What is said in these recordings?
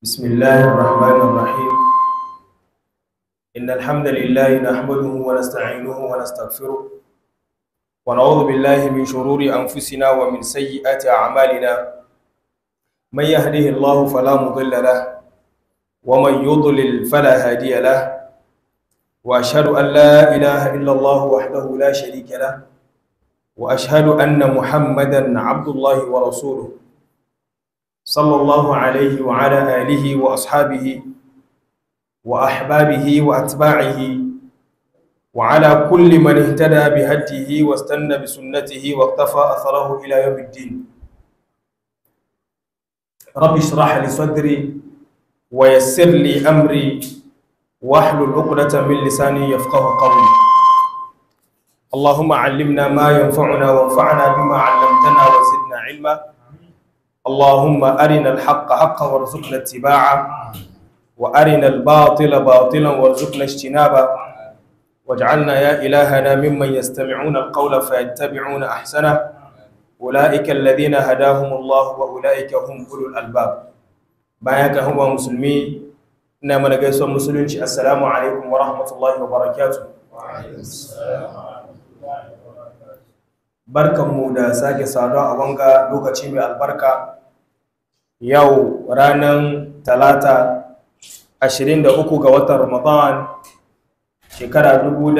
بسم الله الرحمن الرحيم إن الحمد لله نحمده ونستعينه ونستغفره ونعوذ بالله من شرور أنفسنا ومن سيئات أعمالنا من يهده الله فلا مضل له ومن يضلل فلا هادي له وأشهد أن لا إله إلا الله وحده لا شريك له وأشهد أن محمدا عبد الله ورسوله صلى الله عليه وعلى آله وأصحابه وأحبابه وأتباعه وعلى كل من اهتدى بهديه واستنى بسنته واقتفى أثره إلى يوم الدين رب اشرح لي صدري ويسر لي أمري واحلل عقدة من لساني يفقه قولي اللهم علمنا ما ينفعنا وانفعنا بما علمتنا وزدنا علما اللهم أرنا الحق حقا وارزقنا اتباعه وأرنا الباطل باطلا وارزقنا اجتنابه واجعلنا يا إلهنا ممن يستمعون القول فيتبعون أحسنه أولئك الذين هداهم الله وأولئك هم أولو الألباب بايك هو مسلمي إنما نجلس مسلمين السلام عليكم ورحمة الله وبركاته وعليكم السلام barkanmu da sake saduwa a wanga lokaci mai albarka yau ranar talata 23 ga watan ramadan shekara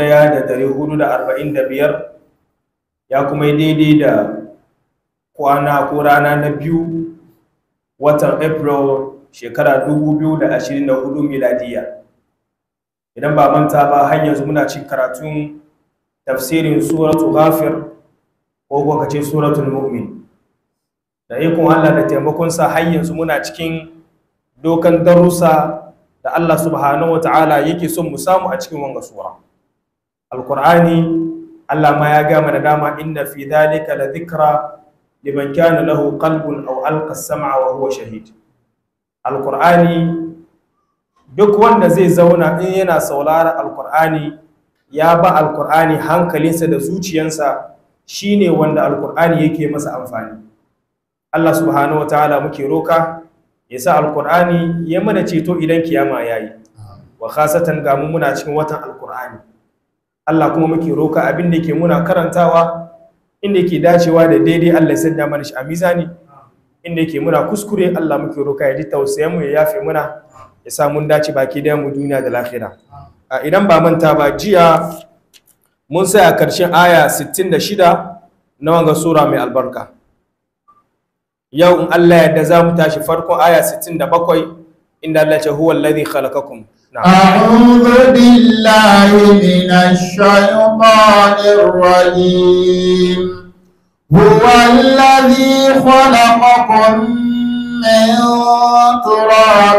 1445 ya kuma yi daidai da kwana ko rana na biyu watan april shekara 2024 miladiya idan ba manta ba har yanzu muna cin karatun tafsirin suratu ghafir ko kuwa ka ce suratul mu'min da ikon Allah da taimakonsa har yanzu muna cikin dokan darussa da Allah subhanahu wa ta'ala yake son mu samu a cikin wanga sura alqur'ani Allah ma ya ga mana dama inna fi dhalika la dhikra liman kana lahu qalbun aw alqa as-sam'a wa huwa shahid alqur'ani duk wanda zai zauna in yana saurara alqur'ani ya ba alqur'ani hankalinsa da zuciyarsa shi ne wanda alkur'ani yake masa amfani Allah subhanahu wataala muke roka ya sa alkur'ani ya mana ceto idan kiyama ya yi wa khasatan ga mu muna cikin watan alkur'ani Allah kuma muke roka abin da ke muna karantawa inda yake dacewa da daidai Allah ya sanya mana shi a mizani inda yake muna kuskure Allah muke roka ya ji tausayen mu ya yafe muna ya sa mun dace baki da mu duniya da lahira idan ba manta ba jiya mun saya karshen aya 66 na wanga sura mai albarka yau in Allah yadda za mu tashi farkon aya 67 inda Allah ce huwa alladhi khalaqakum أعوذ بالله من الشيطان الرجيم هو الذي خلقكم من تراب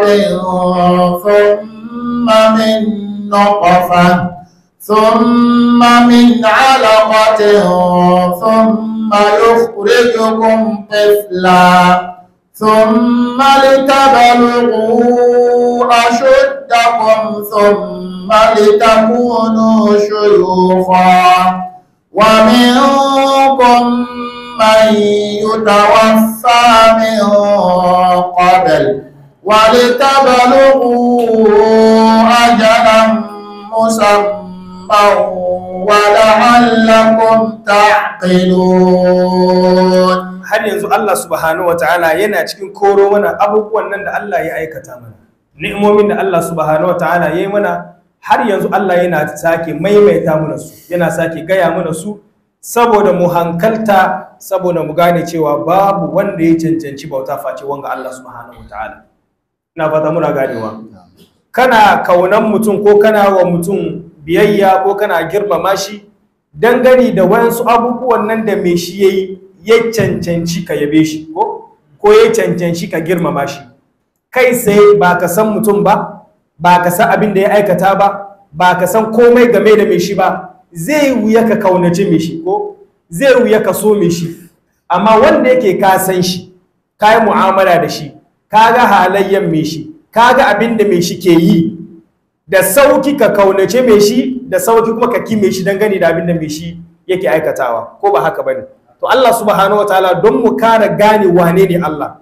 ثم من نطفة ثم من علقة ثم يخرجكم طفلا ثم لتبلغوا أشدكم ثم لتكونوا شيوخا ومنكم من يتوفى من قبل ولتبلغوا أجلا مسمى ولعلكم تعقلون har yanzu Allah subhanahu wataala yana cikin koro mana abubuwan nan da Allah ya aikata mana ni'imomin da Allah subhanahu wataala ya yi mana har yanzu Allah yana sake maimaita mana su yana sake gaya mana su saboda mu hankalta saboda mu gane cewa babu wanda ya cancanci bauta face wanga Allah subhanahu wataala ina fata muna ganewa kana kaunan mutum ko kana wa mutum biyayya ko kana girmama shi dangane da wayansu abubuwan nan da mai shi yayi ya cancanci ka yabe shi ko ko ya cancanci ka girmama shi kai sai ba ka san mutum ba ba ka san abin da ya aikata ba ba ka san komai game da mai shi ba zai wuya ka kaunaci mai shi ko zai wuya ka so mai shi amma wanda yake ka san shi ka yi mu'amala da shi ka ga halayyan mai shi ka ga abin da mai shi ke yi da sauki ka kaunace mai shi da sauki kuma ka kime shi dangane da abin da mai shi yake aikatawa ko ba haka bane to Allah subhanahu wataala don mu kara gane wane ne Allah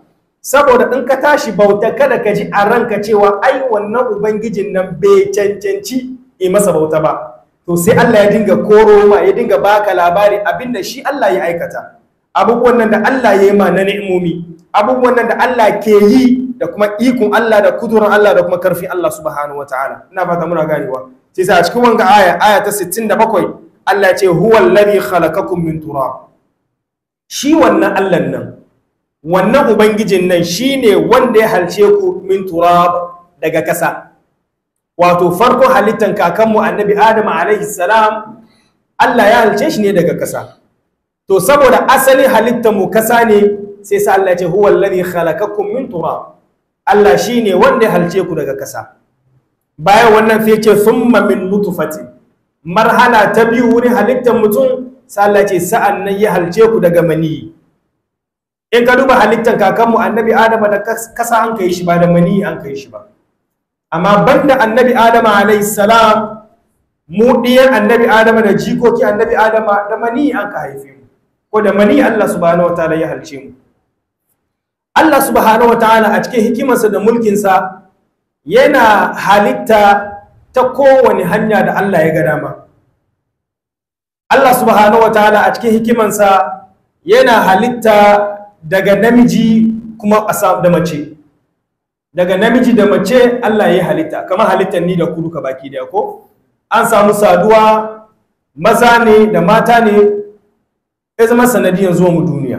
saboda in ka tashi bauta kada ka ji a ranka cewa ai wannan ubangijin nan bai cancanci yi masa bauta ba to sai Allah ya dinga koro ma ya dinga baka labari abinda shi Allah ya aikata abubuwan nan da Allah ya yi ma na ni'imomi abubuwan nan da Allah ke yi da kuma ikon Allah da kudurin Allah da kuma karfin Allah subhanahu wataala ina fata muna ganewa sai sa a cikin wanga aya aya ta 67 Allah ya ce huwa alladhi khalaqakum min turab shi wannan Allah nan wannan ubangijin nan shine wanda ya halce ku min turab daga kasa wato farko halittan kakanmu annabi Adam alaihi salam Allah ya halce shi ne daga kasa to saboda asalin halittar mu kasa ne sai sa Allah ya ce huwa alladhi khalaqakum min turab Allah shine wanda ya halce ku daga kasa bayan wannan sai ce thumma min nutfatin marhala ta biyu wurin halittar mutum sai Allah ce sa'an nan ya halce ku daga mani in ka duba halittar kakanmu annabi adama da kasa an kai shi ba da mani an kai shi ba amma banda annabi adama alayhi salam mu ɗiyan annabi adama da jikoki annabi adama da mani an ka haife mu ko da mani Allah subhanahu wataala ya halce mu Allah subhanahu wataala a cikin hikimarsa da mulkinsa yana halitta ta kowane hanya da Allah ya ga dama Allah subhanahu wataala a cikin hikimansa yana halitta daga namiji kuma a da mace daga namiji da mace Allah ya halitta kamar halittar ni da kudu ka baki da ko an samu saduwa maza ne da mata ne ya zama sanadiyar zuwa mu duniya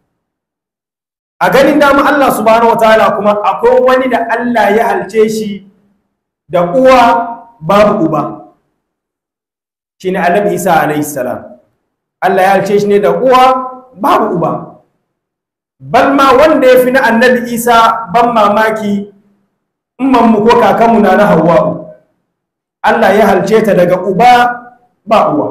a ganin dama Allah subhanahu wataala kuma akwai wani da Allah ya halce shi da uwa babu uba shine Annabi Isa alayhi salam Allah ya halce shi ne da uwa babu uba bal ma wanda ya fi na Annabi Isa ban mamaki umman mu ko kakanmu na na Hawwa Allah ya halce ta daga uba ba uwa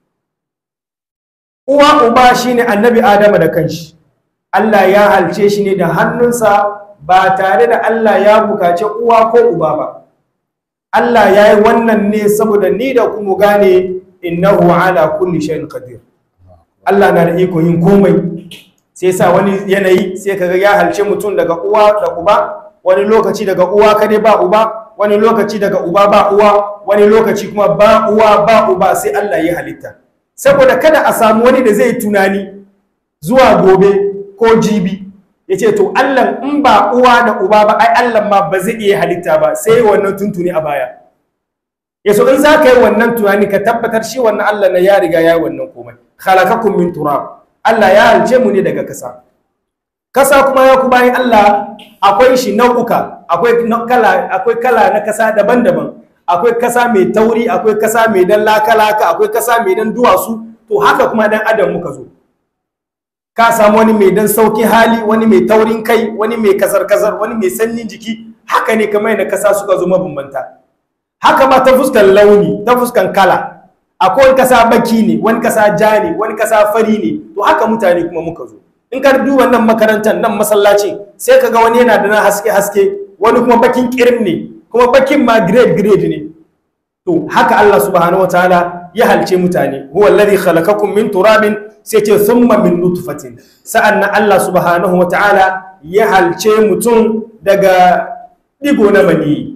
uwa uba shine Annabi Adama da kanshi Allah ya halce shi ne da hannunsa ba tare da Allah ya bukaci uwa ko uba ba. Allah ya yi wannan ne saboda ni da kuma gane innahu ala kulli shay'in qadir. Allah na da iko yin komai. Sai sa wani yanayi sai kaga ya halce mutum daga uwa da uba, wani lokaci daga uwa kadai ba uba, wani lokaci daga uba ba uwa, wani lokaci kuma ba uwa ba uba sai Allah ya halitta. Saboda kada a samu wani da zai tunani zuwa gobe ko jibi ya ce to Allah in ba uwa da uba ba ai Allah ma ba zai iya halitta ba sai wannan tuntuni a baya ya so in za ka yi wannan tunani ka tabbatar shi wannan Allah na ya riga ya yi wannan komai khalaqakum min turab Allah ya halce mu ne daga kasa kasa kuma ya ku bayan Allah akwai shi nau'uka akwai kala akwai kala na kasa daban-daban akwai kasa mai tauri akwai kasa mai dan laka-laka akwai kasa mai dan duwatsu to haka kuma dan adam muka zo ka samu wani mai dan sauki hali wani mai taurin kai wani mai kazar-kazar wani mai sanyin jiki haka ne kamar yadda kasa suka zo mabambanta haka ma ta fuskan launi ta fuskan kala akwai wani kasa baki ne wani kasa ja ne wani kasa fari ne to haka mutane kuma muka zo in ka duba nan makarantar nan masallaci sai ka ga wani yana da na haske-haske wani kuma bakin kirim ne kuma bakin ma grade grade ne to haka Allah subhanahu wataala ya halce mutane huwa alladhi khalaqakum min turabin sai ce thumma min nutfatin sa'annan Allah subhanahu wataala ya halce mutum daga digo na mani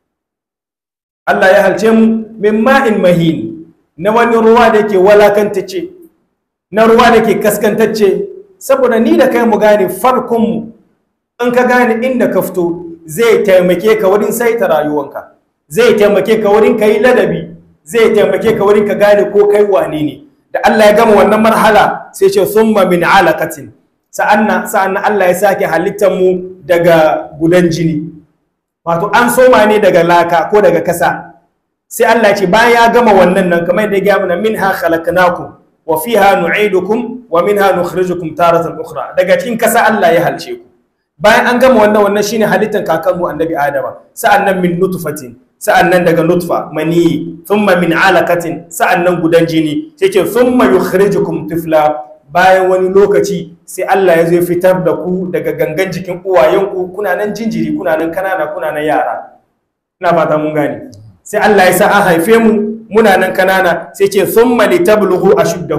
Allah ya halce mu min ma'in mahin na wani ruwa da yake walakantacce na ruwa da ke kaskantacce saboda ni da kai mu gane farkon mu in ka gane inda ka fito zai taimake ka wurin saita rayuwanka zai taimake ka wurin ka yi ladabi zai taimake ka wurin ka gane ko kai wane ne da Allah ya gama wannan marhala sai ce summa min alaqatin sa'annan sa'annan Allah ya sake halittar mu daga gudan jini wato an soma ne daga laka ko daga kasa sai Allah ya ce bayan ya gama wannan nan kamar da ya gaya mana minha khalaqnakum wa fiha nu'idukum wa minha nukhrijukum taratan ukhra daga cikin kasa Allah ya halce ku bayan an gama wannan wannan shine halittar kakanmu annabi adama sa'annan min nutfatin sa'annan daga nutfa mani thumma min alaqatin sa'annan gudan jini sai ce thumma yukhrijukum tifla bayan wani lokaci sai Allah ya zo fitar da ku daga gangan jikin uwayenku kuna nan jinjiri kuna nan kanana kuna nan yara ina fata mun gane sai Allah ya sa an haife mu muna nan kanana sai ce thumma litablughu ashuddakum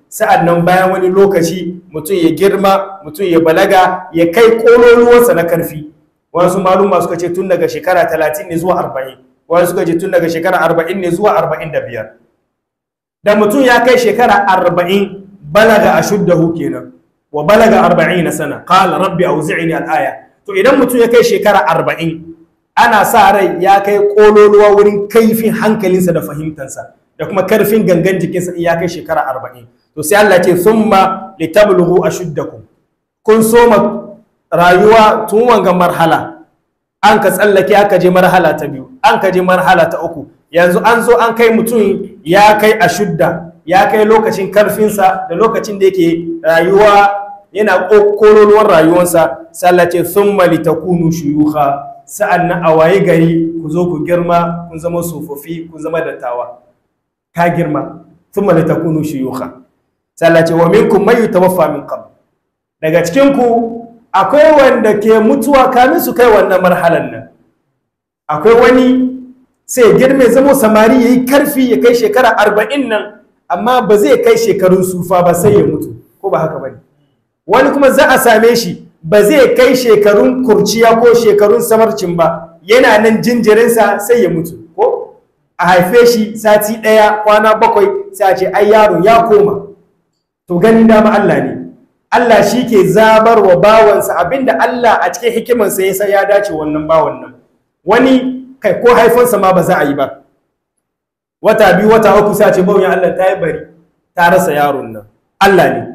sa'an nan bayan wani lokaci mutum ya girma mutum ya balaga ya kai kololuwarsa na karfi wasu maluma suka ce tun daga shekara 30 ne zuwa 40 wasu suka ce tun daga shekara 40 ne zuwa 45 da mutum ya kai shekara 40 balaga ashuddahu kenan wa balaga 40 sana qala rabbi auzi'ni al-aya to idan mutum ya kai shekara 40 ana sa rai ya kai kololuwa wurin kaifin hankalinsa da fahimtansa da kuma karfin gangan jikinsa in ya kai shekara 40 to sai Allah ce summa litablughu ashuddakum kun soma rayuwa tun wanga marhala an ka tsallake aka je marhala ta biyu an ka je marhala ta uku yanzu an zo an kai mutum ya kai ashudda ya kai lokacin karfinsa da lokacin da yake rayuwa yana kololuwar rayuwarsa sallace thumma litakunu shuyukha sa'annan a waye gari ku zo ku girma kun zama tsofaffi kun zama dattawa ka girma thumma litakunu shuyukha sallace wa minkum may yutawaffa min qabl daga cikin ku akwai wanda ke mutuwa kamin su kai wannan marhalan nan akwai wani sai girme zama samari yayi karfi ya kai shekara arba'in nan amma ba zai kai shekarun sufa ba sai ya mutu ko ba haka bane wani kuma za a same shi ba zai kai shekarun kurciya ko shekarun samarcin ba yana nan jinjirinsa sai ya mutu ko a haife shi sati ɗaya kwana bakwai sai a ce ai yaro ya koma to ganin dama Allah ne Allah shi ke zabar wa bawansa abinda Allah a cikin hikimarsa ya san ya dace wannan bawan nan wani kai ko haifansa ma ba za a yi ba wata biyu wata uku sai a ce bawon Allah ta yi bari ta rasa yaron nan Allah ne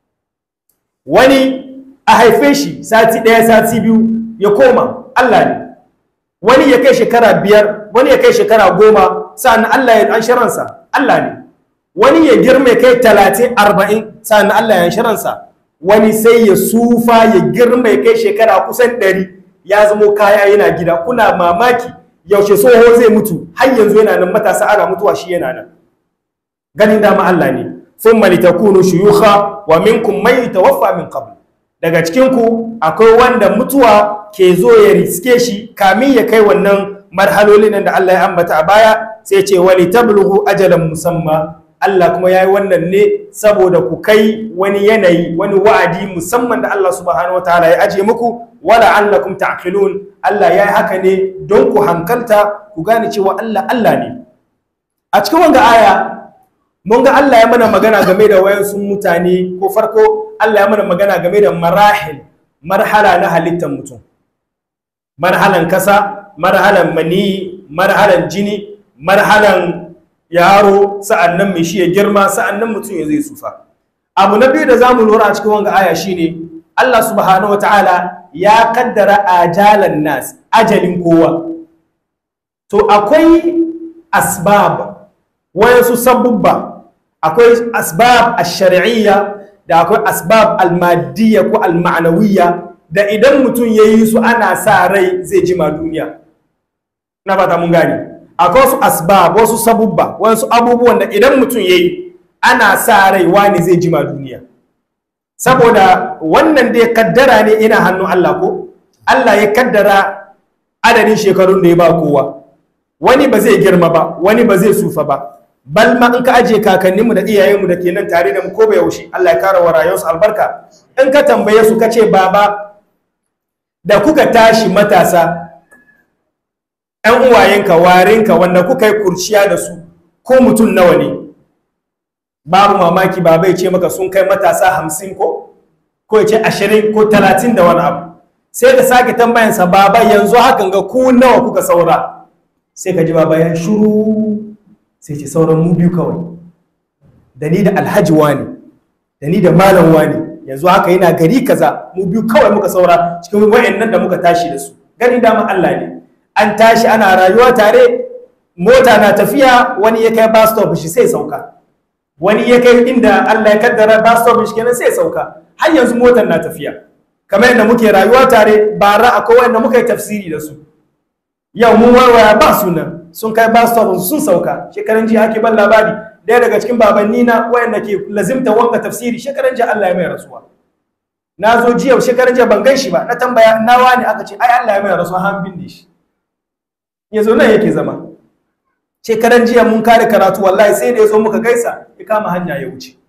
wani a haife shi sati ɗaya sati biyu ya koma Allah ne wani ya kai shekara biyar wani ya kai shekara goma sa'an Allah ya an shiransa Allah ne wani ya girma ya kai talatin arba'in sa'an Allah ya shiransa wani sai ya sufa ya girma ya kai shekara kusan ɗari ya zamo kaya yana gida kuna mamaki yaushe tsoho zai mutu har yanzu yana nan matasa ana mutuwa shi yana nan ganin dama Allah ne thumma litakunu shuyukha wa minkum man yatawaffa min qabl daga cikin ku akwai wanda mutuwa ke zo ya riske shi kamin ya kai wannan marhalolin da Allah ya ambata a baya sai ce wali tablughu ajalan musamma Allah kuma yayi wannan ne saboda ku kai wani yanayi wani wa'adi musamman da Allah subhanahu wataala ya aje muku wala allakum ta'qilun Allah yayi haka ne don ku hankalta ku gane cewa Allah Allah ne a cikin wanga aya mun ga Allah ya mana magana game da wayansu mutane ko farko Allah ya mana magana game da marahil marhala na halittar mutum marhalan kasa marhalan mani marhalan jini marhalan yaro sa'annan mai shi ya girma sa'annan mutum ya zai sufa abu na biyu da zamu lura a cikin wanga aya shine Allah subhanahu wataala ya kaddara ajalan nas ajalin kowa to akwai asbab wayansu sabubba akwai asbab ash-shar'iyya da akwai asbab al-madiyya ko al-ma'nawiyya da idan mutum yayi su ana sa rai zai jima duniya na fata mun gane akwai wasu asbab wasu sabubba wasu abubuwan da idan mutum yayi ana sa rai wani zai jima duniya saboda wannan da ya kaddara ne ina hannun Allah ko Allah ya kaddara adadin shekarun da ya ba kowa wani ba zai girma ba wani ba zai sufa ba bal ma in ka aje kakanninmu da iyayenmu da ke nan tare da mu ko ba yaushe Allah ya kara wa rayuwarsu albarka in ka tambaye su ka ce baba da kuka tashi matasa ‘yan uwayenka warinka wanda kuka yi kurciya da su ko mutum nawa ne babu mamaki baba ya ce maka sun kai matasa hamsin ko ko ya ce ashirin ko talatin da wani abu sai ka sake tambayansa baba yanzu hakan ga ku nawa kuka saura sai ka ji baba ya shuru sai ce sauran mu biyu kawai da ni da alhaji wani da ni da malam wani yanzu haka yana gari kaza mu biyu kawai muka saura cikin wayannan da muka tashi da su gani dama Allah ne an tashi ana rayuwa tare mota na tafiya wani ya kai bus stop shi sai sauka wani ya kai inda Allah ya kaddara bus stop shi kenan sai sauka har yanzu motar na tafiya kamar yadda muke rayuwa tare bara akwai wanda muka yi tafsiri da su yau mun warware ba sunan sun kai bus stop sun sauka shekaran jiya ake ban labari daya daga cikin babanni na wayanda ke lazimta wanga tafsiri shekaran jiya Allah ya mai rasuwa na zo jiya shekaran jiya ban gan shi ba na tambaya na wani aka ce ai Allah ya mai rasuwa han binne shi ya zo nan yake zama shekaran jiya mun kare karatu wallahi sai da ya zo muka gaisa ya kama hanya ya wuce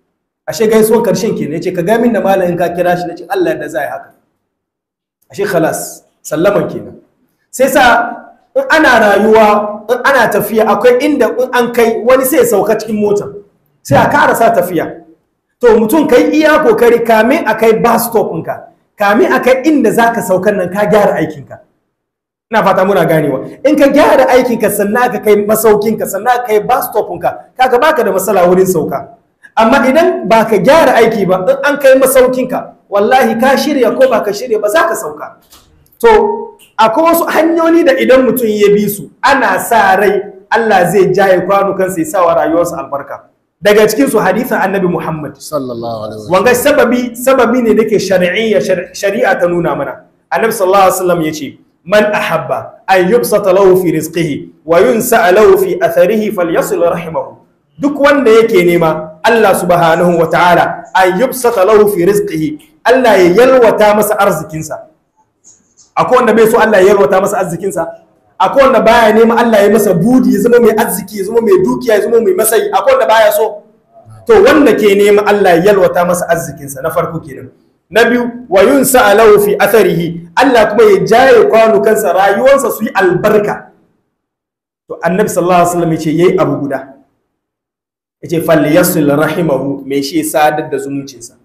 ashe gaisuwan karshen ke ne ce ka ga min da malamin ka kira shi nace Allah da zai haka ashe khalas sallaman kenan sai sa in ana rayuwa in ana tafiya akwai inda in an kai wani sai ya sauka cikin motar sai a karasa tafiya to mutum kai iya kokari kamin a kai bus stop ɗinka kamin a kai inda za ka saukan nan ka gyara aikinka ina fata muna ganewa in ka gyara aikinka sannan ka kai masaukinka sannan ka kai bus stop ɗinka kaga baka da matsala wurin sauka amma idan ba ka gyara aiki ba in an kai masaukinka wallahi ka shirya ko ba ka shirya ba za ka sauka to akwai wasu hanyoyi da idan mutum ya bi su ana sa rai Allah zai jaye kwanukansa ya sa wa rayuwarsa albarka daga cikin su hadisin annabi Muhammad sallallahu alaihi wasallam wanga sababi sababi ne dake shar'iyya shari'a ta nuna mana annabi sallallahu alaihi wasallam yace man ahabba an yubsata lahu fi rizqihi wa yunsa lahu fi atharihi falyasil rahimahu duk wanda yake nema Allah subhanahu wa ta'ala an yubsata lahu fi rizqihi Allah ya yalwata masa arzikinsa akwai wanda bai so Allah ya yalwata masa arzikinsa akwai wanda baya nema Allah ya masa budi ya zama mai arziki ya zama mai dukiya ya zama mai masayi akwai wanda baya so to wanda ke nema Allah ya yalwata masa arzikinsa na farko kenan na biyu wa yunsa alahu fi atharihi Allah kuma ya jaye kwanukansa rayuwarsa su yi albarka to annabi sallallahu alaihi wasallam yace yayi abu guda yace falyasil rahimahu me shi sadar da zumuncinsa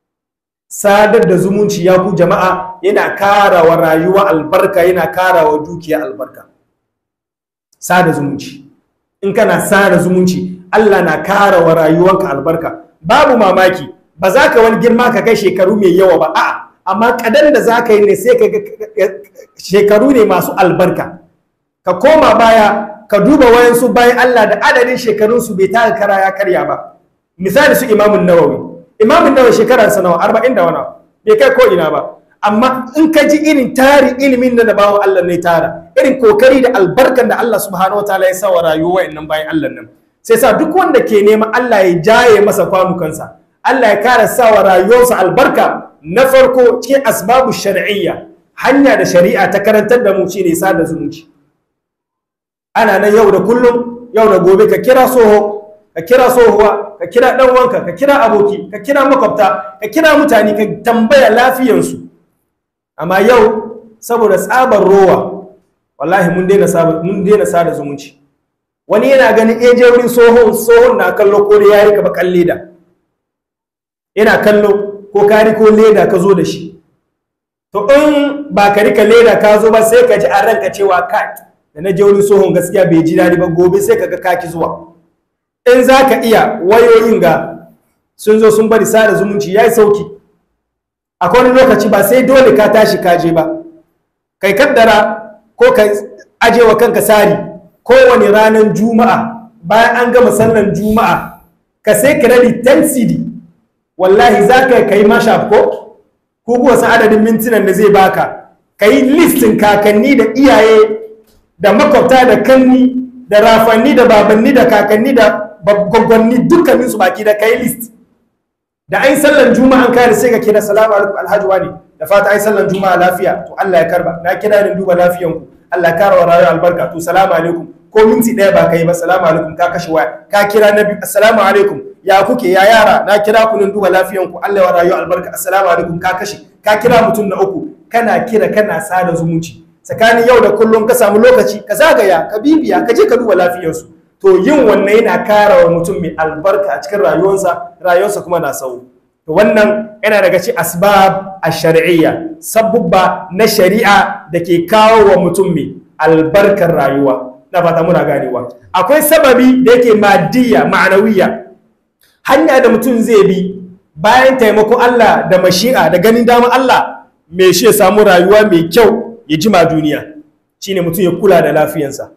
sadar da zumunci ya ku jama'a yana kara wa rayuwa albarka yana kara wa dukiya albarka sada zumunci in kana sada zumunci Allah na kara wa rayuwanka albarka babu mamaki ba za ka wani girma ka kai shekaru mai yawa ba a'a amma kadan da za ka yi ne sai ka shekaru ne masu albarka ka koma baya ka duba wayansu bayan Allah da adadin shekarunsu bai taka kara ya karya ba misali su imamun nawawi imamun nawawi shekararsa nawa arba'in da wani bai kai ko ina ba amma in ka ji irin tari ilimin da bawan Allah ne tara irin kokari da albarkan da Allah subhanahu wa ta'ala ya sa wa rayuwa wayannan bayan Allah nan sai sa duk wanda ke neman Allah ya jaye masa kwanukansa Allah ya kara sa wa rayuwarsa albarka na farko cikin asbabu shar'iyya hanya da shari'a ta karantar da mu shine sada zumunci ana nan yau da kullum yau da gobe ka kira soho ka kira sohuwa ka kira dan wanka ka kira aboki ka kira makwabta ka kira mutane ka tambaya lafiyansu amma yau saboda tsabar rowa wallahi mun daina mun daina sada zumunci wani yana ganin eje wurin sohon sohon na kallo ko da yayi ka bakan leda yana kallo ko ka riko leda ka zo da shi to in ba ka rika leda ka zo ba sai ka ji a ranka cewa ka da na je wurin sohon gaskiya bai ji daɗi ba gobe sai ka ga kaki zuwa in za ka iya wayoyin ga sun zo sun bari sada zumunci ya yi sauki akwai wani lokaci ba sai dole ka tashi kaje ba kai kaddara ko ka aje wa kanka sari kowane ranar juma'a bayan an gama sallan juma'a ka sai credit 10 cd wallahi za ka kai mashup ko ko kuwa san adadin mintunan da zai baka ka yi listin kakanni da iyaye da makwabta da kanni da rafanni da babanni da kakanni da gwaggwanni dukkanin su baki da kai list da ai sallan juma'a kare sai ka kira salamu alaikum alhaji wani da fata ai sallan juma'a lafiya to Allah ya karba na kira ni duba lafiyan ku Allah ya kara wa rayuwa albarka to salamu alaikum ko minti daya ba kai ba salamu alaikum ka kashe waya ka kira na biyu assalamu alaikum ya kuke ya yara na kira ku duba lafiyan ku Allah ya wa rayuwa albarka assalamu alaikum ka kashe ka kira mutum na uku kana kira kana sada zumunci tsakanin yau da kullum ka samu lokaci ka zagaya ka bibiya ka je ka duba lafiyarsu to yin wannan yana kara wa mutum mai albarka a cikin rayuwarsa rayuwarsa kuma na sau to wannan yana daga cikin asbab a shari'iyya sabubba na shari'a da ke kawo wa mutum mai albarkar rayuwa na fata muna ganewa akwai sababi da yake madiyya ma'anawiya hanya da mutum zai bi bayan taimakon Allah da mashi'a da ganin damar Allah mai shi ya samu rayuwa mai kyau ya jima duniya shine mutum ya kula da lafiyansa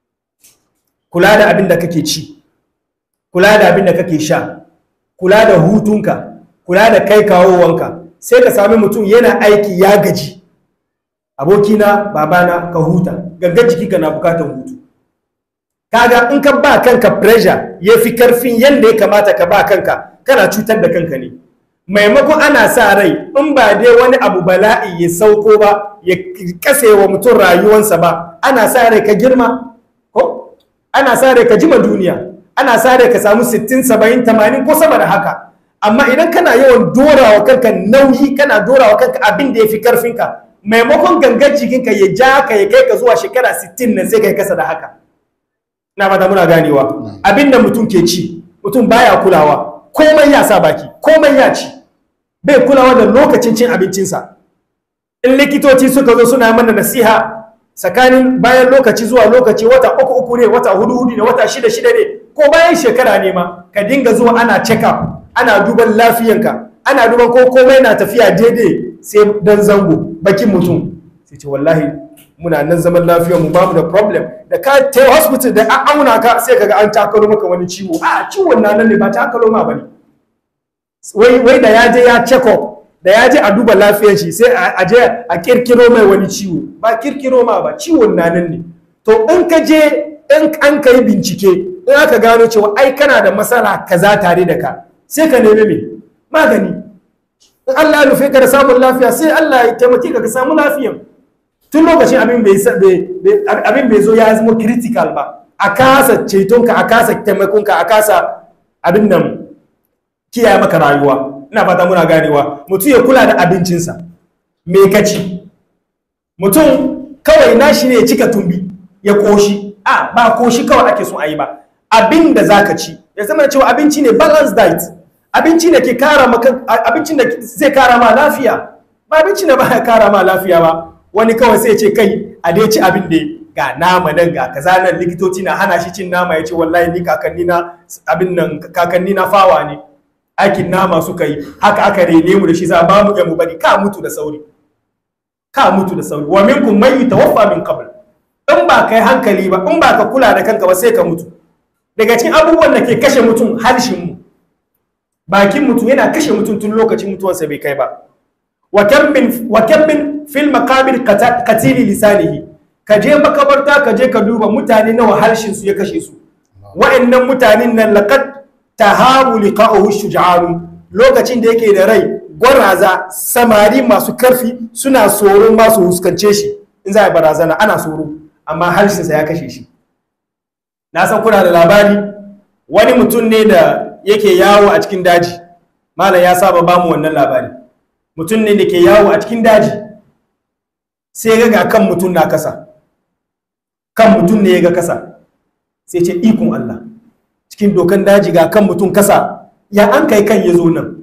kula da abin da kake ci kula da abin da kake sha kula da hutunka kula da kai kawowanka sai ka sami mutum yana aiki ya gaji abokina babana ka huta gangan jiki ka na bukatar hutu kaga in ka ba kanka pressure ya fi karfin yadda ya kamata ka ba kanka kana cutar da kanka ne maimakon ana sa rai in ba dai wani abu bala'i ya sauko ba ya kase wa mutum rayuwansa ba ana sa rai ka girma ko ana sa rai ka jima duniya ana sa rai ka samu 60 70 80 ko sama da haka amma idan kana yawan dorawa kanka nauyi kana dorawa kanka abin da ya fi karfinka maimakon gangan jikinka ya ja ka ya kai ka zuwa shekara 60 nan sai ka yi kasa da haka na fata muna ganewa abin da mutum ke ci mutum baya kulawa komai ya sa baki komai ya ci bai kulawa da lokacin cin abincinsa in likitoci suka zo suna mana nasiha tsakanin bayan lokaci zuwa lokaci wata uku uku ne wata hudu hudu ne wata shida shida ne ko bayan shekara ne ma ka dinga zuwa ana check up ana duban lafiyanka ana duban ko komai na tafiya daidai sai dan zango bakin mutum sai ce wallahi muna nan zaman lafiyar mu bamu da problem da ka ta hospital da an auna ka sai kaga an takalo maka wani ciwo a ciwon na nan ne ba takalo ma bane wai wai da ya je ya check up da ya je a duba lafiyar shi sai a je a kirkiro mai wani ciwo ba kirkiro ma ba ciwon na nan ne to in ka je in an kai bincike in aka gano cewa ai kana da matsala kaza tare da ka sai ka nemi me magani in Allah ya nufe ka da samun lafiya sai Allah ya taimake ka ka samu lafiyan tun lokacin abin bai abin bai zo ya zama critical ba a kasa cetonka a kasa taimakonka a kasa abin nan kiyaye maka rayuwa ina fata muna ganewa mutum ya kula da abincinsa me ka ci mutum kawai nashi ne ya cika tumbi ya koshi a ba koshi kawai ake son a yi ba abin da za ka ci ya zama cewa abinci ne balanced diet abinci da ke kara maka abincin da zai kara ma lafiya ba abinci da ba ya kara ma lafiya ba wani kawai sai ce kai a dai ci abin da ga nama nan ga kaza nan likitoci na hana shi cin nama ya ce wallahi ni kakanni na abin nan kakanni na fawa ne aikin nama suka yi haka aka rene mu da shi za ba mu mu bari ka mutu da sauri ka mutu da sauri wa minkum man yutawaffa min qabl in ba kai hankali ba in ba ka kula da kanka ba sai ka mutu daga cikin abubuwan da ke kashe mutum harshen mu bakin mutum yana kashe mutum tun lokacin mutuwarsa bai kai ba wa kam min wa kam min fil maqabir qatili lisanihi ka je makabarta ka je ka duba mutane nawa harshen su ya kashe su wa'annan mutanen nan laqad tahabu liqa'uhu shuja'anu lokacin da yake da rai gwaraza samari masu karfi suna tsoron masu huskance shi in za a barazana ana tsoro amma harshensa ya kashe shi na san kuna da labari wani mutum ne da yake yawo a cikin daji malam ya saba ba mu wannan labari mutum ne da ke yawo a cikin daji sai ga kan mutum na kasa kan mutum ne ya ga kasa sai ce ikon Allah cikin dokan daji ga kan mutum kasa ya an kai kan ya zo nan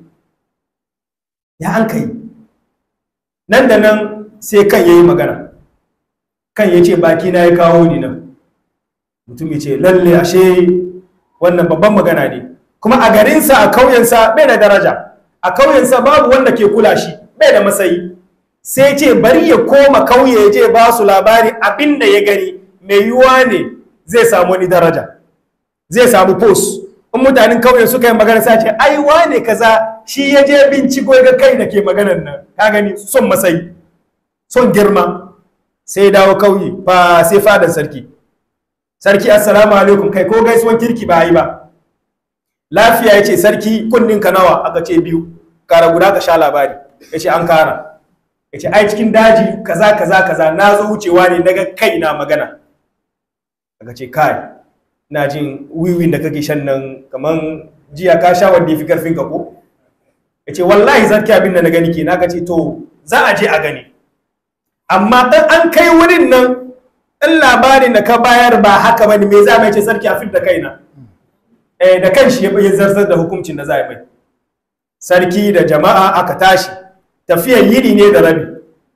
ya an kai nan da nan sai kan ya yi magana kan ya ce baki na ya kawo ni nan mutum ya ce lalle ashe wannan babban magana ne kuma a garinsa a kauyensa bai da daraja a kauyensa babu wanda ke kula shi bai da masayi sai ce bari ya koma kauye ya je ba su labari abin da ya gani mai yiwuwa ne zai samu wani daraja zai samu post in mutanen kauyen suka yi magana sai ce ai wane kaza shi ya je binciko ga kai da ke maganar nan ka gani son masayi son girma sai dawo kauye fa sai fadan sarki sarki assalamu alaikum kai ko gaisuwan kirki ba yi ba lafiya ya ce sarki kunnin ka nawa aka ce biyu kara guda ka sha labari ya ce an kara ya ce ai cikin daji kaza kaza kaza na zo wucewa ne daga kai na magana aka ce kai na jin wiwin da kake shan nan kaman jiya ka sha wanda ya fi karfin ka ko ya ce wallahi zarki abin da na gani ke na ka ce to za a je a gani amma dan an kai wurin nan in labarin da ka bayar ba haka bane me za mai ce sarki a fit da kaina eh da kanshi ya zarzar da hukuncin da za a mai sarki da jama'a aka tashi tafiyar yini ne da rabi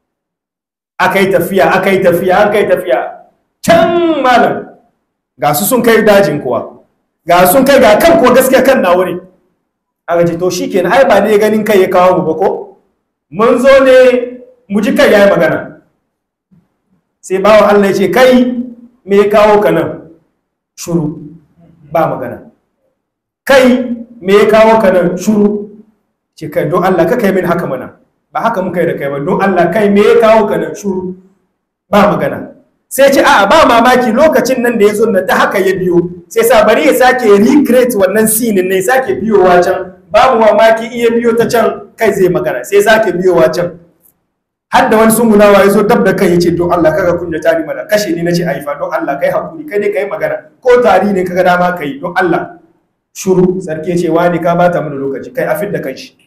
aka yi tafiya aka yi tafiya aka yi tafiya can malam ga su sun kai dajin kuwa ga sun kai ga kan kuwa gaskiya kan na wuri aka ce to shikenan ai ba ne ganin kai ya kawo mu ba ko mun zo ne mu ji kai yayi magana sai bawa Allah ya ce kai me ya kawo ka nan shuru ba magana kai me ya kawo ka nan shuru ce kai don Allah ka kai min haka mana ba haka muka yi da kai ba don Allah kai me ya kawo ka nan shuru ba magana sai ce a'a ba mamaki lokacin nan da ya zo na ta haka ya biyo sai sa bari ya sake recreate wannan scene ne sake biyowa can babu mamaki iya biyo ta can kai zai magana sai sake biyowa can har da wani sungunawa ya zo dab da kai ya ce don Allah kaga kunya tari mana kashe ni nace aifa don Allah kai hakuri kai dai kai magana ko tari ne kaga dama kai don Allah shuru sarki ya ce wani ka bata mana lokaci kai a fidda kanshi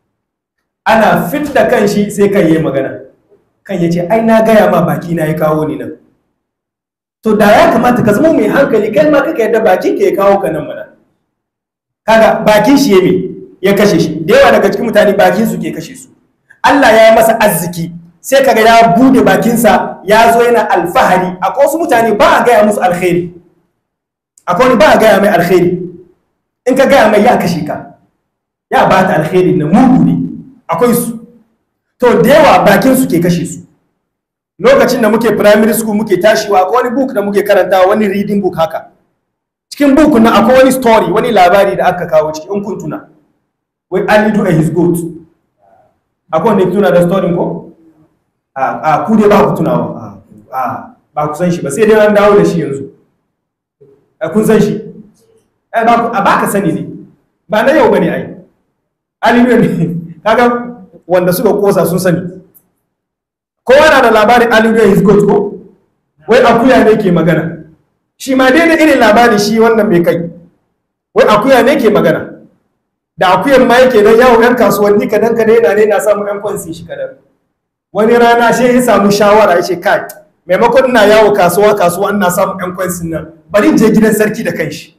ana fidda kanshi sai kai yayi magana kan ya ce ai na gaya ma baki na ya kawo ni nan to da ya kamata ka zama mai hankali kai ma kaka yadda bakin ka ya kawo ka nan mana kaga bakin shi ya me ya kashe shi da yawa daga cikin mutane bakin su ke kashe su Allah ya yi masa arziki sai kaga ya bude bakinsa ya zo yana alfahari akwai wasu mutane ba a gaya musu alkhairi akwai wani ba a gaya mai alkhairi in ka gaya mai ya kashe ka ya ba ta alkhairi na mugu ne akwai su to da yawa bakin su ke kashe su lokacin da muke primary school muke tashiwa akwai wani book da muke karantawa wani reading book haka cikin book na akwai wani story wani labari da aka kawo ciki in kun tuna wai Ali do his goat akwai wanda ya tuna da story ko a a ku dai ba ku tunawa a a ba ku san shi ba sai dai an dawo da shi yanzu a kun san shi a ba ka sani ne ba na yau bane ai Ali ne kaga wanda suka kosa sun sani kowa na da labarin aliyu his goat ko wai akuya ne ke magana shi ma daidai irin labari shi wannan bai kai wai akuya ne ke magana da akuyan ma yake don yawon yan kasuwanni kadan kadan yana ne na samun yan kwansi shi kadan wani rana shi ya samu shawara ya ce kai maimakon ina yawo kasuwa kasuwa ina samun yan kwansin nan bari in je gidan sarki da kanshi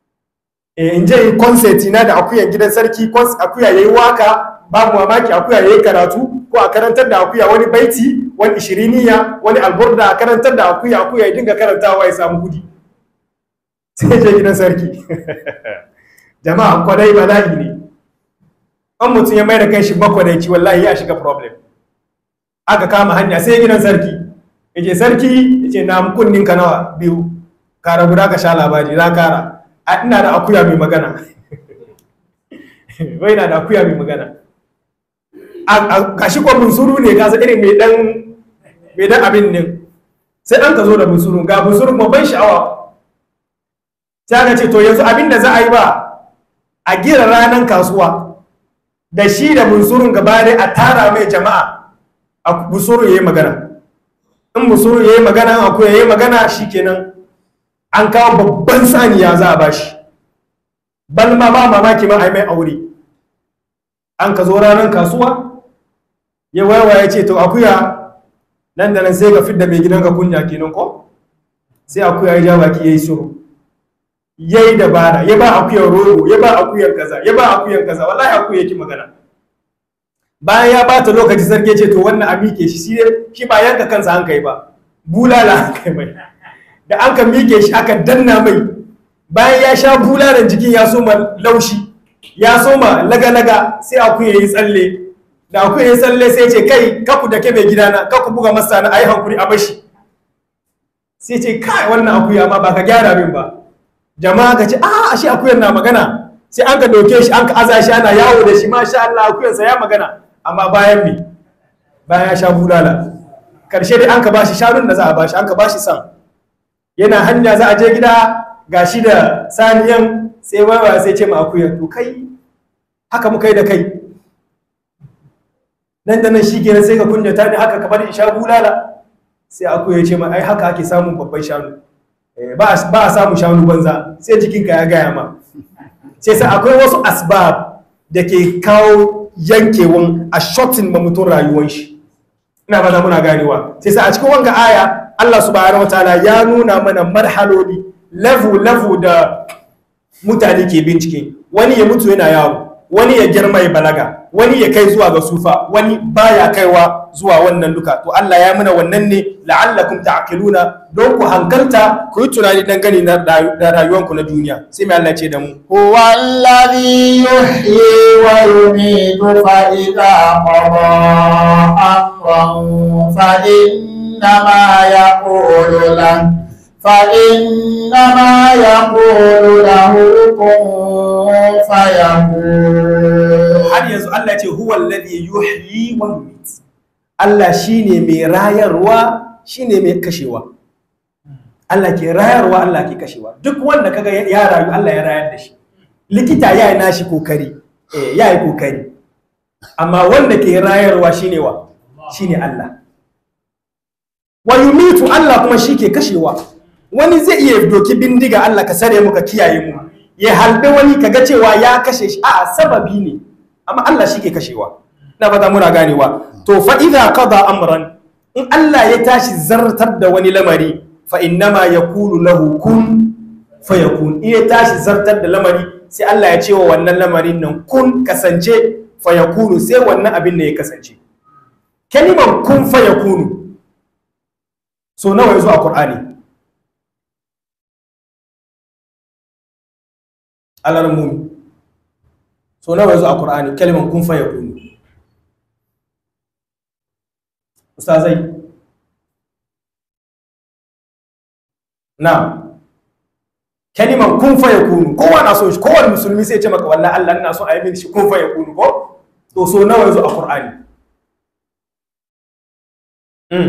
in je yi concert na da akuyan gidan sarki akuya yayi waka babu mamaki akuya yayi karatu ko a karantar da akuya wani baiti wani ishiriniya wani alburda a karantar da akuya akuya ya dinga karantawa ya samu kudi sai je gidan sarki jama'a kwadai bala'i ne an mutum ya mai da kai shi bakwadaici wallahi ya shiga problem aka kama hanya sai gidan sarki ya ce sarki ya ce na kunnin ka nawa biyu kara guda ka sha labari za kara a ina da akuya mai magana wai na da akuya mai magana a shi kwa bunsuru ne kasa irin mai dan mai dan abin ne sai an ka zo da bunsuru ga bunsuru kuma ban sha'awa sai aka ce to yanzu abin da za a yi ba a gira ranar kasuwa da shi da bunsurun gaba dai a tara mai jama'a a bunsuru ya yi magana in bunsuru ya yi magana akuya ya yi magana shi kenan an kawo babban saniya za a bashi bal ma ba mamaki ma a yi mai aure an ka zo ranar kasuwa ya wayawa ya ce to akuya nan da nan sai ka fidda mai gidanka kunya kenan ko sai akuya ya ja baki ya yi shiru ya yi dabara ya ba akuyar rogo ya ba akuyar kaza ya ba akuyar kaza wallahi akuya yake magana bayan ya bata lokaci sarki ce to wannan a mike shi shi ba yanka kansa an kai ba bulala an kai mai da an ka mike shi aka danna mai bayan ya sha bulalan jikin ya soma laushi ya soma laga-laga sai akuya ya yi tsalle da akuya ya yi tsalle sai ce kai kaku da ke mai gidana kaku buga masa na ayi hankuri a bashi sai ce kai wannan akuya ma ba ka gyara min ba jama'a ka ce a ashe akuyan na magana sai an ka doke shi an ka aza shi ana yawo da shi masha Allah akuyansa ya magana amma bayan me bayan ya sha bulala karshe dai an ka bashi shanun da za a bashi an ka bashi san yana hanya za a je gida ga shi da saniyan sai wawa sai ce ma akuyan to kai haka muka yi da kai nan da nan shi kenan sai ka kunyata ne haka kamar in sha bulala sai akuya ya ce ma ai haka ake samun babban shanu ba a samun shanu banza sai jikinka ya gaya ma sai sai akwai wasu asbab da ke kawo yankewan a shortin ma mutum rayuwan shi ina fata muna ganewa sai sai a cikin wanga aya Allah subhanahu wataala ya nuna mana marhaloli level level da mutane ke bincike wani ya mutu yana yawo wani ya girma ya balaga wani ya kai zuwa ga sufa wani baya kaiwa zuwa wannan duka to Allah ya muna wannan ne la'allakum ta'qiluna don ku hankalta ku yi tunani dangane da rayuwanku na duniya sai mai Allah ce da mu هو الذي يحيي ويميت فإذا قضى أمرا فإنما يقول له فإنما يقول له كن فيكون har yanzu Allah ce huwa alladhi yuhyi wa yumiit Allah shine mai rayarwa shine mai kashewa Allah ke rayarwa Allah ke kashewa duk wanda kaga ya rayu Allah ya rayar da shi likita ya yi nashi kokari eh ya yi kokari amma wanda ke rayarwa shine wa shine Allah wa yumitu Allah kuma shi ke kashewa wani zai iya doki bindiga Allah ka sare mu ka kiyaye mu ya halbe wani kaga cewa ya kashe shi a sababi ne amma Allah shi ke kashewa na fata muna ganewa to fa idza qada amran in Allah ya tashi zartar da wani lamari fa innama yakulu lahu kun fayakun in ya tashi zartar da lamari sai Allah ya ce wa wannan lamarin nan kun kasance fayakunu sai wannan abin da ya kasance kalimar kun fayakunu so nawa yazo a Qur'ani alarmumi so nawa yazo a Qur'ani kalimar kun fayakunu ustazai na kaliman kun fa yakunu kowa na so shi kowane musulmi sai ya ce maka wallahi Allah ina so a yi mini shi kun fa yakunu ko to so nawa yazo a Qur'ani mm.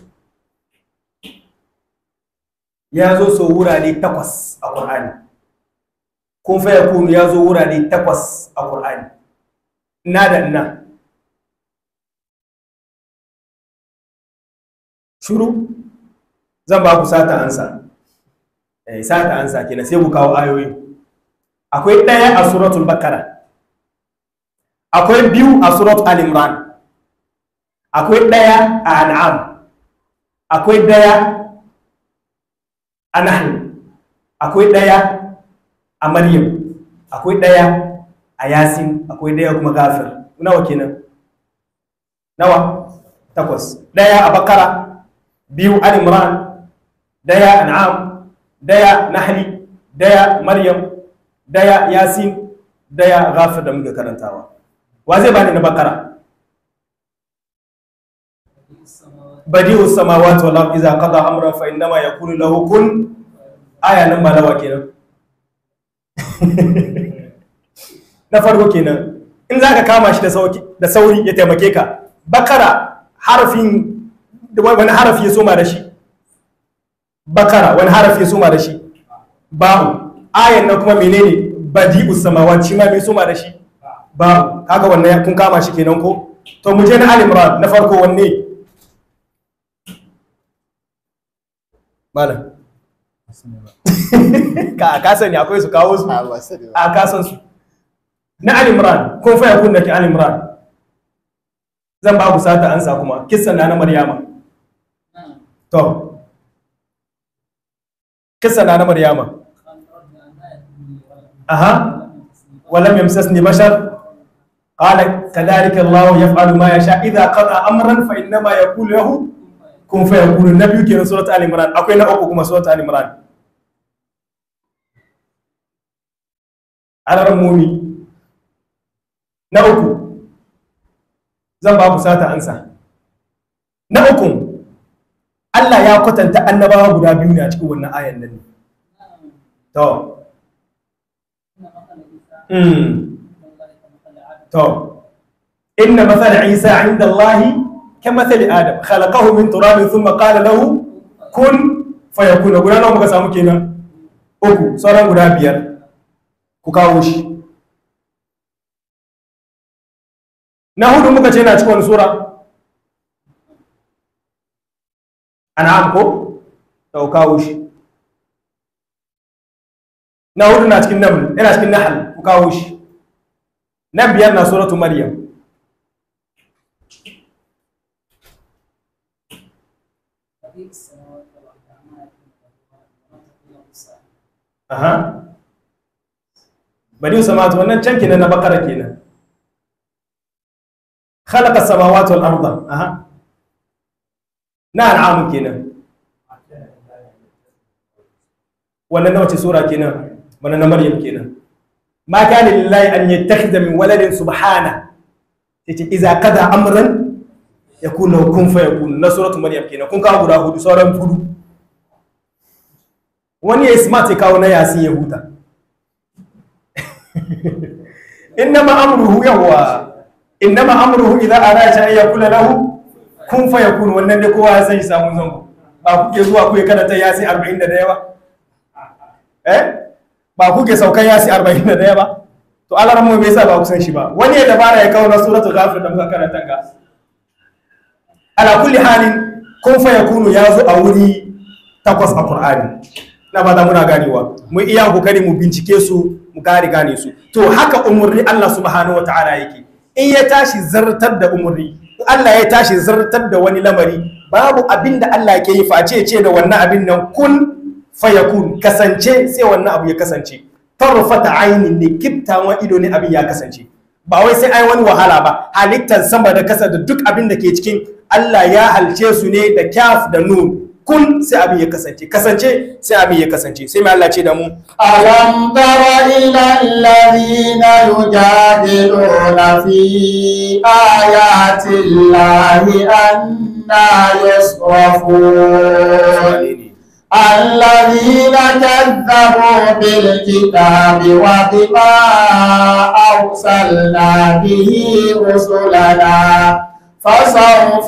ya zo so wurare takwas a Qur'ani kun fa yakunu ya zo wurare takwas a Qur'ani ina da ina shuru zan ba ku sata ansa eh sata ansa kenan sai ku kawo ayoyi akwai ɗaya a suratul bakara akwai biyu a suratul al-imran akwai ɗaya a an'am akwai ɗaya a nahl akwai ɗaya a maryam akwai ɗaya a yasin akwai ɗaya kuma gafir nawa kenan nawa takwas ɗaya a bakara biyu al-imran daya an'am daya nahli daya maryam daya yasin daya ghafir da muke karantawa wa zai bani na bakara badi'u samawati wal ardi idza qada amran fa innama yakunu lahu kun aya nan malawa kenan na farko kenan in zaka kama shi da sauki da sauri ya taimake ka bakara harfin wani harafi ya soma da shi bakara wani harafi ya soma da shi ba'u ayan nan kuma menene badi'us samawati shi ma me soma da shi ba'u kaga wannan kun kama shi kenan ko to mu je na al-imran na farko wanne malam ka ka sani akwai su kawo su a ka san su na al-imran kun fa yakun da ke al-imran zan ba ku sata ansa kuma kissan na na maryama to kissan na na maryama aha walam yamsasni bashar قال كذلك الله يفعل ما يشاء اذا قضى امرا فانما يقول له كن فيكون النبي كي سوره ال عمران akwai na uku kuma سوره ال عمران alaran mumi na uku zan ba ku sata ansa na uku Allah ya kwatanta annabawa guda biyu ne a cikin wannan ayan nan to mm to inna mathala isa inda Allah kamathali adam khalaqahu min turabin thumma qala lahu kun fayakuna guda nawa muka samu kenan uku sauran guda biyar ku kawo shi na hudu muka ce na cikin wani sura an'am ko to kawo shi na hudu na cikin naml yana cikin nahl ku kawo shi na biyar na suratu maryam aha bari samawati wannan can kenan na bakara kenan khalaqa samawati wal arda aha na an'am kenan wannan na wace sura kenan wannan na maryam kenan ma kana lillahi an yattakhidha min waladin subhana yace idza qada amran yakunu kun fayakun na suratu maryam kenan kun kawo guda hudu sauran fudu wani ya smart ya kawo na yasin ya huta innama amruhu yawwa innama amruhu idza arada an yakula lahu kun fayakun wannan dai kowa ya san shi samun zango ba kuke zuwa ku karanta yasin 41 ba eh ba kuke saukan yasi 41 ba to alaran mu me yasa ba ku san shi ba wani ya dabara ya kawo na suratul ghafir da muka karanta ga ala kulli halin kun fa yakunu ya zo a wuri takwas a qur'ani na fata muna ganewa mu iya kokari mu bincike su mu kare gane su to haka umurni Allah subhanahu wataala yake in ya tashi zartar da umurni Allah ya tashi zartar da wani lamari babu abin da Allah ke yi face ce da wannan abin nan kun fayakun kasance sai wannan abu ya kasance tarfata ainin ne kiftawan ido ne abin ya kasance ba wai sai ai wani wahala ba halittar sama da kasa da duk abin da ke cikin Allah ya halce su ne da kyaf da nun kun sai abin ya kasance kasance sai abin ya kasance sai mai Allah ce da mu ألم تر إلى الذين يجادلون في آيات الله أنا يصرفون الذين كذبوا بالكتاب وبما أرسلنا به رسلنا فسوف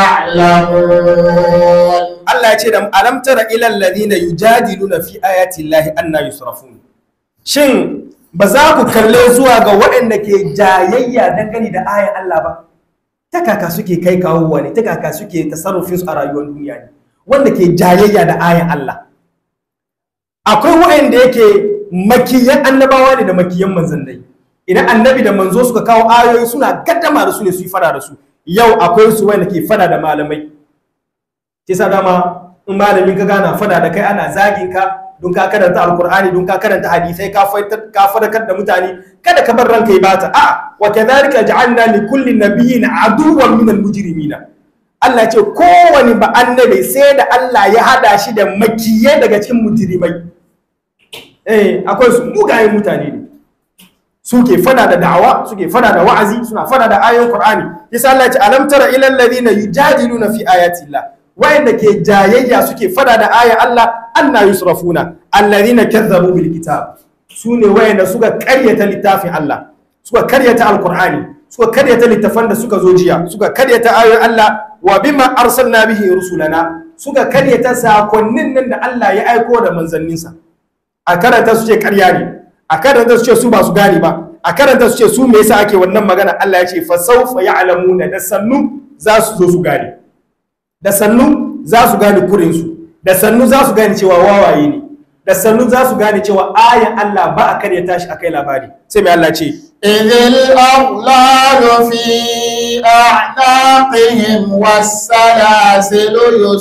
يعلمون Allah ya ce da mu alam tara ilal ladina yujadiluna fi ayati llahi anna yusrafun shin ba za ku kalle zuwa ga waɗanda ke jayayya dangane da ayan Allah ba ta kaka suke kai kawowa ne ta kaka suke tasarrufin su a rayuwar duniya ne wanda ke jayayya da ayan Allah akwai waɗanda yake makiyan annabawa ne da makiyan manzannai idan annabi da manzo suka kawo ayoyi suna gaddama da su ne su yi fada da su yau akwai su wanda ke fada da malamai kisa dama in malamin ka gana fada da kai ana zagin ka don ka karanta alkur'ani don ka karanta hadisai ka fadakar da mutane kada ka bar ranka yi bata a wa kadhalika ja'alna li kulli nabiyyin aduwwan min al-mujrimina Allah ce kowane ba annabi sai da Allah ya hada shi da makiye daga cikin mujrimai eh akwai su mugayen mutane ne suke fada da da'awa suke fada da wa'azi suna fada da ayoyin Qur'ani yasa Allah ya ce alam tara ilal ladina yujadiluna fi ayati Allah wayanda ke jayayya suke fada da ayan Allah anna yusrafuna alladhina kazzabu bil kitab sune wayanda suka karyata littafin Allah suka karyata alqur'ani suka karyata littafan da suka zo jiya suka karyata ayoyin Allah wa bima arsalna bihi rusulana suka karyata sakonnin nan da Allah ya aiko da manzanninsa a karanta su ce karya ne a karanta su ce su ba su gane ba a karanta su ce su me yasa ake wannan magana Allah ya ce fa sawfa ya'lamuna da sannu za su zo su gane da sannu za su gane kurinsu da sannu za su gane cewa wawaye ne da sannu za su gane cewa ayan Allah ba a karya tashi a kai labari sai mai Allah ce إذ الأغلال في أعناقهم والسلاسل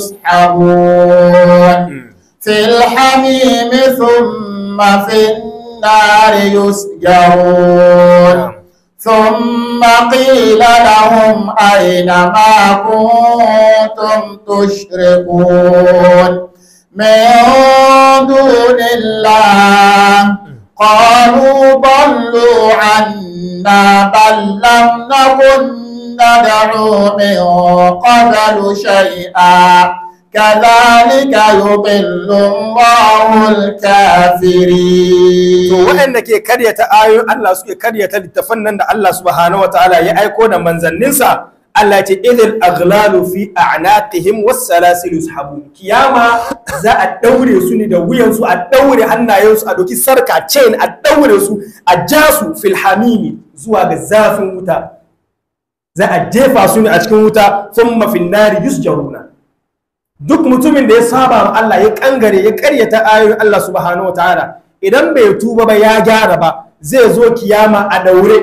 يسحبون في الحميم ثم في النار يسجرون ثم قيل لهم أين ما كنتم تشركون من دون الله قالوا ضلوا عنا بل لم نكن ندعو من قبل شيئا كذلك يضل الله الكافرين to waɗanda ke karyata ayoyin Allah suke karyata littafan nan da Allah subhanahu wataala ya aiko da manzanninsa Allah ya ce idil aghlalu fi a'naqihim was salasil yushabun kiyama za a daure su ne da wuyan su a daure hannayen su a doki sarka chain a daure su a ja su fil hamimi zuwa ga zafin wuta za a jefa su ne a cikin wuta thumma fin nari yusjaruna duk mutumin da ya saba ma Allah ya kangare ya karyata ayoyin Allah subhanahu wataala idan bai tuba ba ya gyara ba zai zo kiyama a daure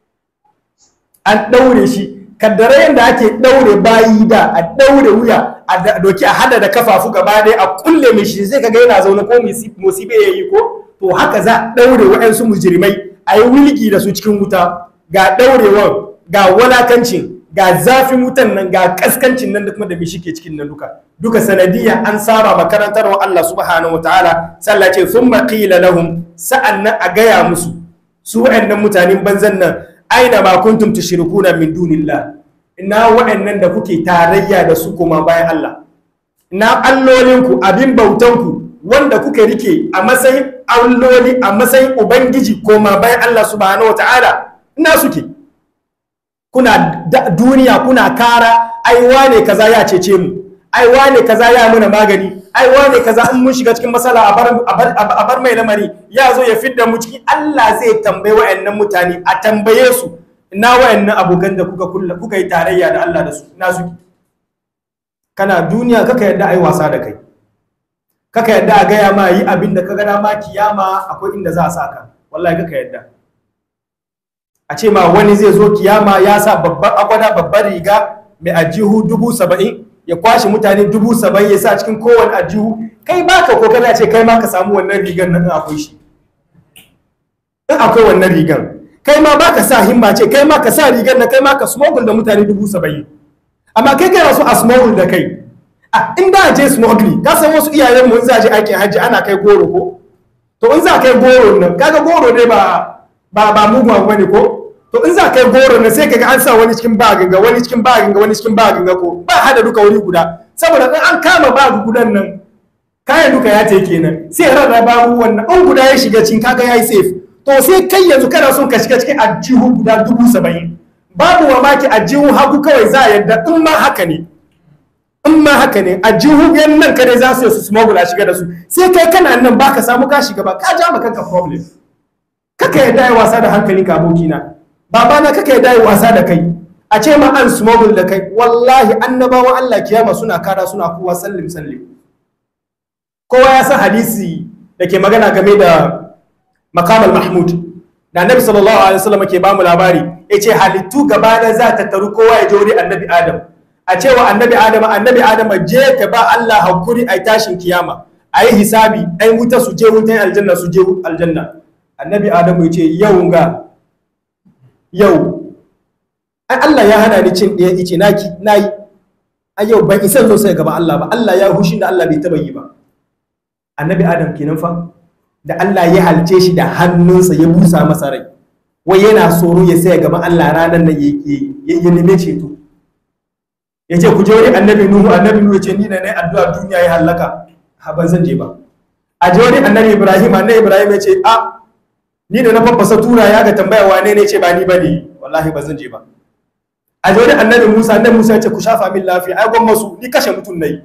an daure shi kaddare yadda ake daure bayi da a daure wuya a doki a hada da kafafu gaba ɗaya a kulle mai shi zai kaga yana zaune ko musibe ya yi ko to haka za a daure waɗansu mujrimai a yi wulgi da su cikin wuta ga daurewan ga walakancin ga zafin wutan nan ga kaskancin nan da kuma da bishi ke cikin nan duka duka sanadiyya an saba makarantar wa Allah subhanahu wa ta'ala sallah ce thumma qila lahum sa'annan a gaya musu su waɗannan mutanen banzan nan aina ma kuntum tushrikuna min dunillah ina waɗannan da kuke tarayya da su kuma bayan Allah ina allolinku abin bautanku wanda kuka rike a matsayin alloli a matsayin ubangiji koma bayan Allah subhanahu wa ta'ala ina suke kuna duniya kuna kara ai wane kaza ya cece mu ai wane kaza ya muna magani ai wane kaza in mun shiga cikin masala a bar mai lamari ya zo ya fidda mu ciki Allah zai tambaye wayannan mutane a tambaye su ina wayannan abokan da kuka kulla kuka yi tarayya da Allah da su ina su kana duniya kaka yadda ai wasa da kai kaka yadda a gaya ma yi abin da ka gana ma kiyama akwai inda za a sa ka wallahi kaka yadda a ce ma wani zai zo kiyama ya sa babban agwada babban riga mai ajihu dubu saba'in ya kwashe mutane dubu saba'in ya sa cikin kowane ajihu kai baka kokari a ce kai ma ka samu wannan rigar nan in akwai shi in akwai wannan rigar kai ma baka sa himma ce kai ma ka sa rigar na kai ma ka smuggle da mutane dubu saba'in amma kai kana so a smuggle da kai a in da je smuggling ka san wasu iyayen mu in za je aikin hajji ana kai goro ko to in za kai goro nan kaga goro dai ba ba ba mugun abu bane ko to in za kai goro nan sai kaga an sa wani cikin bagin ga wani cikin bagin ga wani cikin bagin ga ko ba hada duka wuri guda saboda in an kama bagu gudan nan kayan duka ya ce kenan sai rarraba wannan in guda ya shiga cikin kaga yayi safe to sai kai yanzu kana son ka shiga cikin ajihu guda dubu saba'in babu mamaki ajihu hagu kawai za a yadda in ma haka ne in ma haka ne ajihu yan nan kare za su yi su smuggle a shiga da su sai kai kana nan ba ka samu ka shiga ba ka ja ma kanka problem kaka yadda yi wasa da hankali ka abokina babana kaka yadda yi wasa da kai a ce ma an smuggle da kai wallahi annabawan Allah kiyama suna kara suna kowa sallim sallim kowa ya san hadisi da ke magana game da makamal mahmud da annabi sallallahu alaihi wasallam ke bamu labari yace halittu gaba da za ta taru kowa ya je wuri annabi adam a cewa annabi adam annabi adam je ka ba Allah hakuri ai tashin kiyama ayi hisabi ai wuta su je wutan aljanna su je aljanna annabi adam yace yau ga yau ai Allah ya hana ni cin ɗaya ice naki nayi a yau ban isa zo sai gaba Allah ba Allah ya hushin da Allah bai taba yi ba annabi adam kenan fa da Allah ya halce shi da hannunsa ya busa masa rai wai yana tsoro ya sai gaban Allah ranar nan ya neme ceto ya ce ku je wani annabi nuhu annabi nuhu ya ce ni na ne addu'a duniya ya hallaka ha ban zan je ba a je wani annabi ibrahim annabi ibrahim ya ce a ni da na faffasa tura ya ga tambaya wane ne ce ba ni bane wallahi ba zan je ba a je wani annabi musa annabi musa ya ce ku shafa min lafiya ai gwamma su ni kashe mutum nayi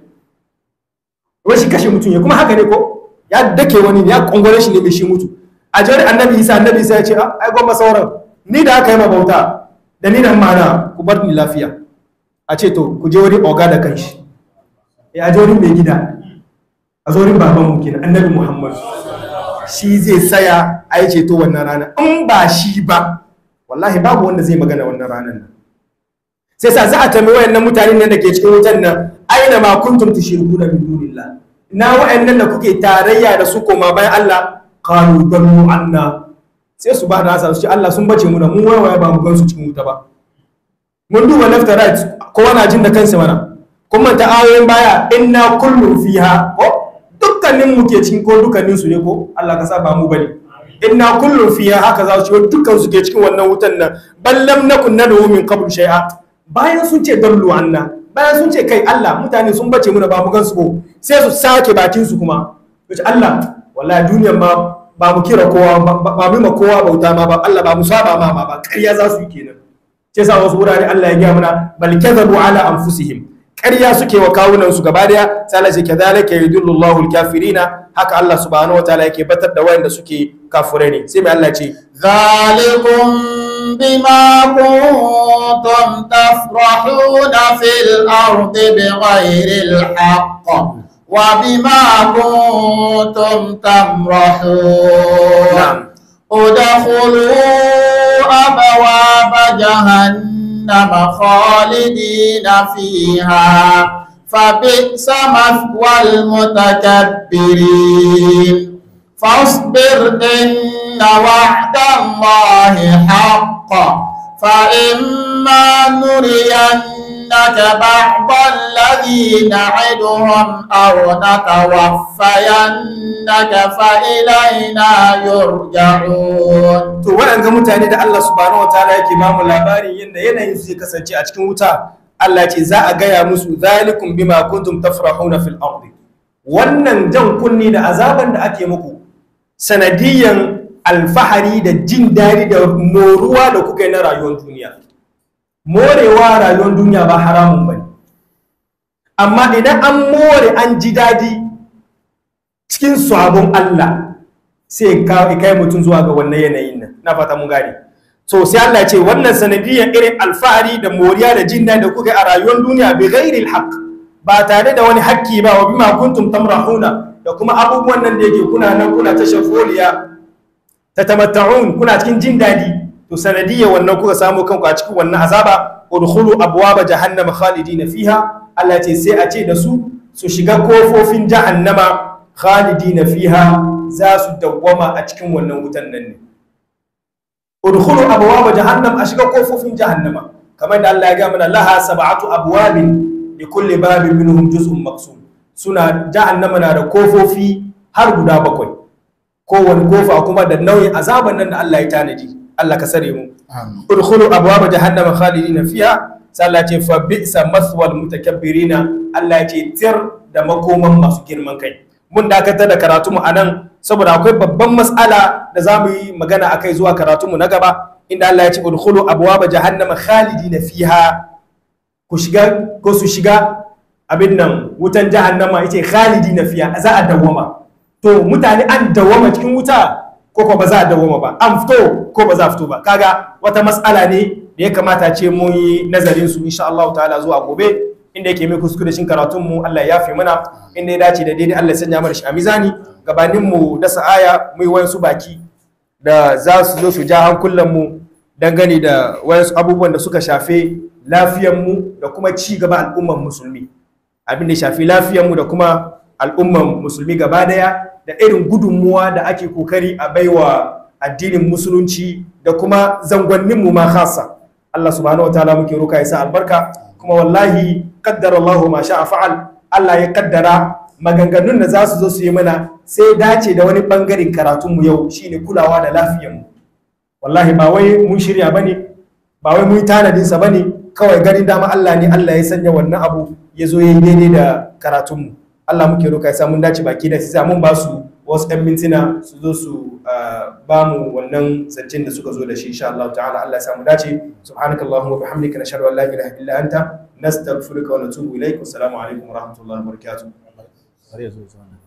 wai shi kashe mutum ya kuma haka ne ko ya dake wani ya kongore shi ne bai shi mutu a jawar annabi isa annabi isa ya ce ai gwamma sauran ni da aka yi ma bauta da ni da mana ku bar ni lafiya a ce to ku je wani oga da kanshi ya je wani mai gida a zo wurin baban mu kenan annabi muhammad shi zai saya a yi ceto wannan rana in ba shi ba wallahi babu wanda zai magana wannan ranar nan sai sa za a tambayi wayannan mutanen nan da ke cikin wutan nan aina ma kuntum tushrikuna min dunillah na wa'annan da kuke tarayya da su koma bayan Allah qalu dallu anna sai su ba da asa su ce Allah sun bace mu da mu waya ba mu gan su cikin wuta ba mun duba left and right kowa na jin da kansa mana kuma ta ayoyin baya inna kullu fiha ko dukkanin mu ke cikin ko dukkanin su ne ko Allah ka sa ba mu bane inna kullu fiha haka za su ce dukkan su ke cikin wannan wutan nan ballam nakun nadu min qabl shay'a bayan sun ce dallu anna bayan sun ce kai Allah mutane sun bace muna ba mu gan su ko sai su sake bakin su kuma to ce Allah wallahi duniyar ma ba mu kira kowa ba mu ma kowa bauta ma ba Allah ba mu saba ma ba ƙarya za su yi kenan sai sa wasu wurare Allah ya gaya mana bal kadhabu ala anfusihim ƙarya suke wa kawunan su gaba daya sai Allah ce kadhalika yudillu Allahu al-kafirina haka Allah subhanahu wataala yake batar da wayanda suke kafirai ne sai mai Allah ce ذلكم بما كنتم تفرحون في الأرض بغير الحق وبما كنتم تمرحون نعم. ادخلوا أبواب جهنم خالدين فيها فبئس مثوى المتكبرين فاصبر إن وعد الله حق فإما نرينك بعض الذي نعدهم أو نتوفينك فإلينا يرجعون to waɗanga mutane da Allah subhanahu wataala yake ba mu labarin yadda yanayin su zai kasance a cikin wuta Allah ce za a gaya musu zalikum bima kuntum tafrahuna fil ardi wannan jan kunni da azaban da ake muku sanadiyan alfahari da jin daɗi da moruwa da kuka yi na rayuwar duniya morewa rayuwar duniya ba haramun bane amma idan an more an ji daɗi cikin sabon Allah sai ka kai mutum zuwa ga wannan yanayin nan na fata mun gane so sai Allah ya ce wannan sanadiyan irin alfahari da moriya da jin daɗi da kuka yi a rayuwar duniya bi ghairil haqq ba tare da wani hakki ba wa bima kuntum tamrahuna da kuma abubuwan nan da yake kuna nan kuna ta shafoliya ta tamatta'un kuna cikin jin daɗi to sanadiyya wannan kuka samu kanku a cikin wannan azaba udkhulu abwaba jahannama khalidina fiha Allah ce sai a ce da su su shiga kofofin jahannama khalidina fiha za su dawwama a cikin wannan wutan nan ne udkhulu abwaba jahannam a shiga kofofin jahannama kamar da Allah ya ga mana laha sab'atu abwabin li kulli babin minhum juz'un maqsum suna jahannama na da kofofi har guda bakwai kowane kofa kuma da nauyin azaban nan da Allah ya tanadi Allah ka sare mu udkhulu abwaba jahannama khalidina fiha sai Allah ce fa bi'sa maswal mutakabbirina Allah ya ce tir da makoman masu girman kai mun dakatar da karatu mu anan saboda akwai babban mas'ala da za mu yi magana akai zuwa karatu mu na gaba inda Allah ya ce udkhulu abwaba jahannama khalidina fiha ku shiga ko su shiga abin nan wutan jahannama yace khalidina fiha za a dawwama to mutane an dawwama cikin wuta ko ko ba za a dawwama ba an fito ko ba za a fito ba kaga wata mas'ala ne da ya kamata ce mu yi nazarin su insha Allah ta'ala zuwa gobe inda yake mai kuskure shin karatun mu Allah ya fi mana inda ya dace da daidai Allah ya sanya mana shi a mizani gabanin mu dasa aya mu yi wayansu baki da za su zo su ja hankulan mu dangane da wayansu abubuwan da suka shafe lafiyar mu da kuma ci gaba al'umman musulmi abin da ya shafi lafiyar mu da kuma al'umman musulmi gaba daya da irin gudunmuwa da ake kokari a baiwa addinin musulunci da kuma zangonninmu ma khasa Allah subhanahu wataala muke roka ya sa albarka kuma wallahi qaddara Allah ma sha'a fa'al Allah ya kaddara maganganun da za su zo su yi mana sai dace da wani bangaren karatunmu yau shine kulawa da lafiyarmu wallahi ba wai mun shirya bane ba wai mun tanadin sa bane kawai ganin dama Allah ne Allah ya sanya wannan abu ya zo yayi daidai da karatunmu Allah muke roka ya sa mun dace baki da sai mun ba su wasu 'yan mintuna su zo su ba mu wannan zancen da suka zo da shi insha Allah ta'ala Allah ya samu dace subhanakallahumma wa bihamdika nashhadu an la ilaha illa anta nastaghfiruka wa natubu ilaik assalamu alaikum wa rahmatullahi wa barakatuh